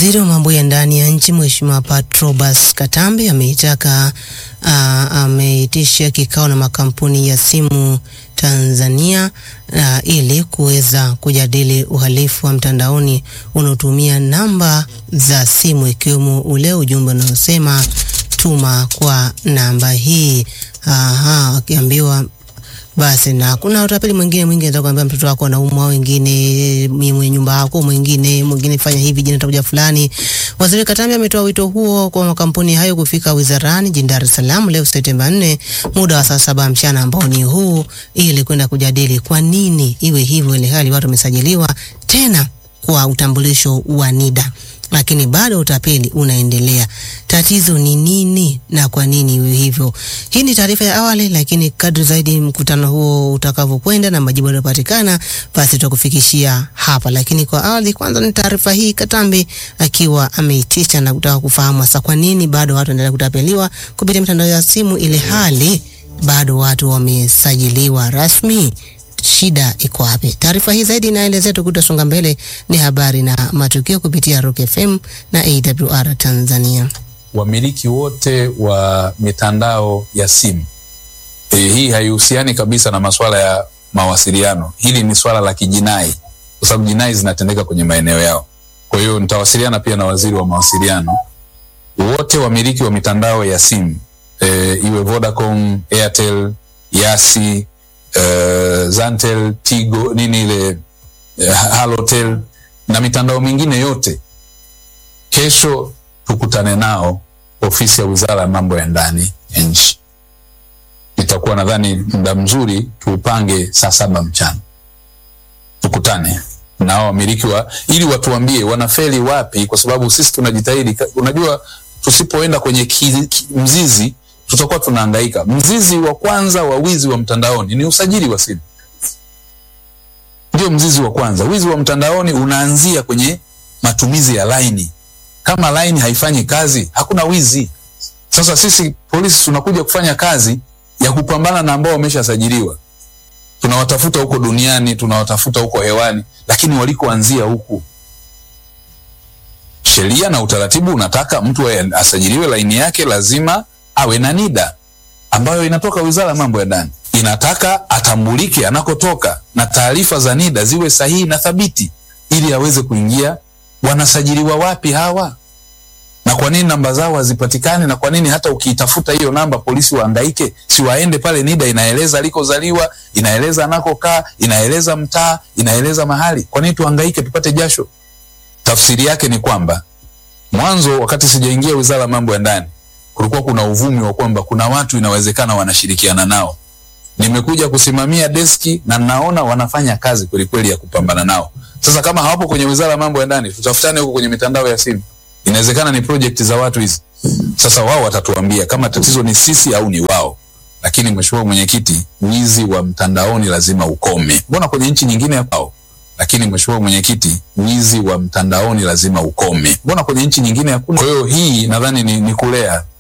Waziri wa mambo ya ndani ya nchi Mheshimiwa Patrobas Katambi ameitaka uh, ameitisha kikao na makampuni ya simu Tanzania uh, ili kuweza kujadili uhalifu wa mtandaoni unaotumia namba za simu ikiwemo ule ujumbe unaosema tuma kwa namba hii. Aha, akiambiwa basi na kuna utapeli mwingine mwingine, nataka kuambia mtoto wako anaumwa, wengine mwenye nyumba yako, mwingine mwingine fanya hivi, jina takuja fulani. Waziri Katambi ametoa wito huo kwa makampuni hayo kufika wizarani jijini Dar es Salaam leo Septemba 4 muda wa saa saba mchana ambao ni huu, ili kwenda kujadili kwa nini iwe hivyo, ile hali watu wamesajiliwa tena kwa utambulisho wa NIDA lakini bado utapeli unaendelea. Tatizo ni nini na kwa nini iwe hivyo? Hii ni taarifa ya awali, lakini kadri zaidi mkutano huo utakavyokwenda na majibu yanayopatikana, basi tutakufikishia hapa. Lakini kwa awali, kwanza ni taarifa hii, Katambi akiwa ameitisha na kutaka kufahamu hasa kwa nini bado watu wanaendelea kutapeliwa kupitia mitandao ya simu, ile hali bado watu wamesajiliwa rasmi. Shida iko wapi? Taarifa hii zaidi inaelezea tukutasonga mbele, ni habari na matukio kupitia Rock FM na AWR Tanzania. Wamiliki wote wa mitandao ya simu e, hii haihusiani kabisa na masuala ya mawasiliano. Hili ni swala la kijinai, kwa sababu jinai zinatendeka kwenye maeneo yao. Kwa hiyo nitawasiliana pia na waziri wa mawasiliano. Wote wamiliki wa mitandao ya simu e, iwe Vodacom, Airtel, Yasi Uh, Zantel, Tigo, nini ile uh, Halotel na mitandao mingine yote, kesho tukutane nao ofisi ya Wizara ya Mambo ya Ndani ya nchi. Itakuwa nadhani muda mzuri tuupange saa saba mchana, tukutane nao wamiliki wa, ili watuambie wanafeli wapi, kwa sababu sisi tunajitahidi. Unajua, tusipoenda kwenye ki, ki, mzizi tutakuwa tunahangaika. Mzizi wa kwanza wa wizi wa mtandaoni ni usajili wa simu, ndio mzizi wa kwanza. Wizi wa mtandaoni unaanzia kwenye matumizi ya laini. Kama laini haifanyi kazi, hakuna wizi. Sasa sisi polisi tunakuja kufanya kazi ya kupambana na ambao wameshasajiliwa, tunawatafuta huko duniani, tunawatafuta huko hewani, lakini walikoanzia huku sheria na utaratibu unataka mtu asajiliwe laini yake lazima awe na NIDA ambayo inatoka Wizara ya Mambo ya Ndani, inataka atambulike anakotoka na taarifa za NIDA ziwe sahihi na thabiti, ili aweze kuingia. Wanasajiliwa wapi hawa, na kwa nini namba zao hazipatikani? Na kwa nini hata ukiitafuta hiyo namba polisi waangaike? Si waende pale, NIDA inaeleza alikozaliwa, inaeleza anakokaa, inaeleza mtaa, inaeleza mahali. Kwa nini tuhangaike tupate jasho? Tafsiri yake ni kwamba mwanzo, wakati sijaingia Wizara ya Mambo ya Ndani kulikuwa kuna uvumi wa kwamba kuna watu inawezekana wanashirikiana nao. Nimekuja kusimamia deski na naona wanafanya kazi kwelikweli ya kupambana nao. Sasa kama hawapo kwenye Wizara ya Mambo ya Ndani, tutafutane huko kwenye mitandao ya simu. Inawezekana ni project za watu hizi. Sasa wao watatuambia kama tatizo ni sisi au ni wao. Lakini Mheshimiwa Mwenyekiti, wizi wa mtandaoni lazima ukome. Mbona kwenye nchi nyingine hapo? Lakini Mheshimiwa Mwenyekiti, wizi wa mtandaoni lazima ukome. Mbona kwenye nchi nyingine hakuna? Kwa hiyo hii nadhani ni, ni kulea